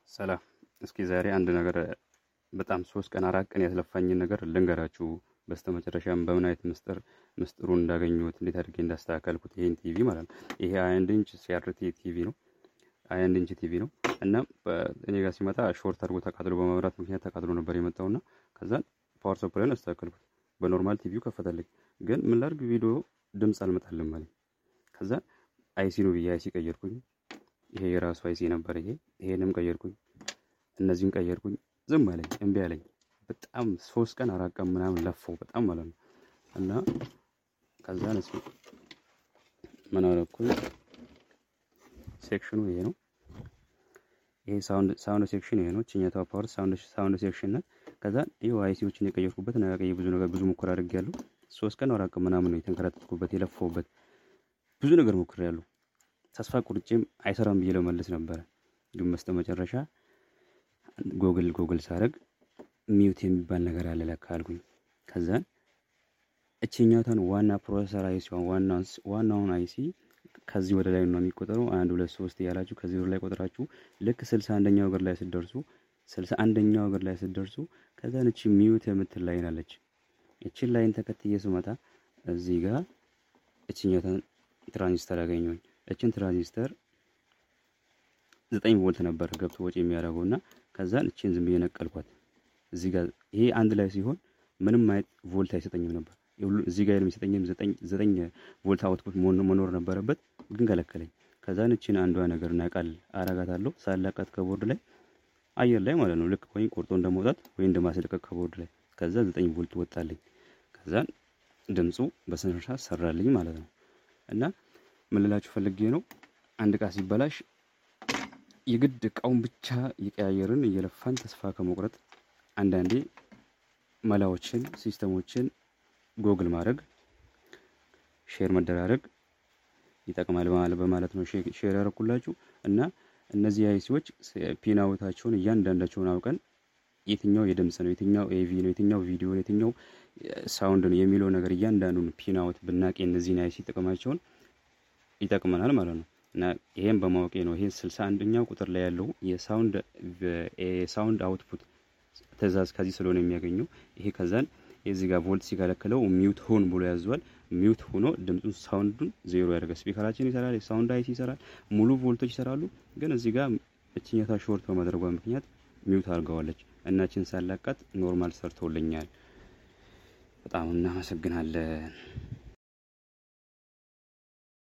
ሰላም። እስኪ ዛሬ አንድ ነገር በጣም ሶስት ቀን አራት ቀን ያስለፋኝን ነገር ልንገራችሁ። በስተመጨረሻም በምን አይነት ምስጢር ምስጢሩን እንዳገኘሁት እንዴት አድርጌ እንዳስተካከልኩት ይሄን ቲቪ ማለት ነው። ይሄ አንድ ኢንች ሲአርቲ ቲቪ ነው። አንድ ኢንች ቲቪ ነው እና እኔ ጋር ሲመጣ ሾርት አድርጎ ተቃጥሎ በመብራት ምክንያት ተቃጥሎ ነበር የመጣውና ከዛ ፓወር ሰፕላይን አስተካከልኩት። በኖርማል ቲቪው ከፈተልኝ። ግን ምን ላድርግ ቪዲዮ ድምፅ አልመጣልም አለኝ። ከዛ አይሲ ነው ብዬ አይሲ ቀየርኩኝ። ይሄ የራሱ አይሲ ነበር። ይሄ ይሄንም ቀየርኩኝ፣ እነዚህን ቀየርኩኝ። ዝም አለኝ፣ እምቢ አለኝ። በጣም ሶስት ቀን አራት ቀን ምናምን ለፈው በጣም ማለት ነው። እና ከዛ ነስ ምን አደረኩኝ? ሴክሽኑ ይሄ ነው። ይሄ ሳውንድ ሳውንድ ሴክሽን ይሄ ነው። ችኛቷ ፓወር ሳውንድ ሳውንድ ሴክሽን ናት። ከዛ ይሄው አይሲዎችን የቀየርኩበት እና ቀይ ብዙ ነገር ብዙ ሙከራ አድርጌያለሁ። ሶስት ቀን አራት ቀን ምናምን ነው የተንከራተትኩበት የለፈውበት ብዙ ነገር ሞክሬያለሁ። ተስፋ ቁርጬም አይሰራም ብዬ ለመልስ ነበረ። ግን በስተመጨረሻ ጎግል ጎግል ሳረግ ሚውት የሚባል ነገር አለ ለካ አልኩኝ። ከዛ እችኛቷን ዋና ፕሮሰሰር አይሲ ዋናውን አይሲ ከዚህ ወደ ላይ ነው የሚቆጠረው። አንድ ሁለት ሶስት እያላችሁ ከዚህ ወደ ላይ ቆጥራችሁ ልክ ስልሳ አንደኛው እግር ላይ ስትደርሱ ስልሳ አንደኛው እግር ላይ ስትደርሱ ከዛን እቺ ሚውት የምትል ላይን አለች። እችን ላይን ተከትዬ ስመጣ እዚህ ጋር እችኛቷን ትራንዚስተር ያገኘሁኝ። እችን ትራንዚስተር ዘጠኝ ቮልት ነበር ገብቶ ወጪ የሚያደርገው እና ከዛን እችን ዝም ብዬ ነቀልኳት። እዚህ ጋር ይሄ አንድ ላይ ሲሆን ምንም አይነት ቮልት አይሰጠኝም ነበር። እዚህ ጋር የሚሰጠኝም ዘጠኝ ቮልት አውትፑት መኖር ነበረበት፣ ግን ከለከለኝ። ከዛን እችን አንዷ ነገር ነቃል አረጋታለሁ ሳላቃት ከቦርድ ላይ አየር ላይ ማለት ነው። ልክ ወይም ቆርጦ እንደመውጣት ወይ እንደማስለቀቅ ከቦርድ ላይ ከዛ ዘጠኝ ቮልት ወጣልኝ። ከዛን ድምፁ በስነሻ ሰራልኝ ማለት ነው። እና ምን ልላችሁ ፈልጌ ነው አንድ እቃ ሲበላሽ የግድ እቃውን ብቻ እየቀያየርን እየለፋን ተስፋ ከመቁረጥ አንዳንዴ መላዎችን ሲስተሞችን ጎግል ማድረግ ሼር መደራረግ ይጠቅማል በማለት ነው ሼር ያደረኩላችሁ። እና እነዚህ አይሲዎች ፒናውታቸውን እያንዳንዳቸውን አውቀን የትኛው የድምፅ ነው፣ የትኛው ኤቪ ነው፣ የትኛው ቪዲዮ ነው፣ የትኛው ሳውንድ ነው የሚለው ነገር እያንዳንዱን ፒናውት ብናቅ እነዚህን አይሲ ጥቅማቸውን ይጠቅመናል ማለት ነው። እና ይሄን በማወቄ ነው ይሄ ስልሳ አንደኛው ቁጥር ላይ ያለው የሳውንድ የሳውንድ አውትፑት ትእዛዝ ከዚህ ስለሆነ የሚያገኘው ይሄ ከዛን የዚህ ጋር ቮልት ሲከለክለው ሚውት ሆን ብሎ ያዘዋል። ሚውት ሆኖ ድምፁን ሳውንዱን ዜሮ ያደርጋል። ስፒከራችን ይሰራል፣ የሳውንድ አይሲ ይሰራል፣ ሙሉ ቮልቶች ይሰራሉ። ግን እዚህ ጋር እችኛታ ሾርት በማድረጓ ምክንያት ሚውት አድርገዋለች። እናችን ሳላቃት ኖርማል ሰርቶልኛል። በጣም እናመሰግናለን።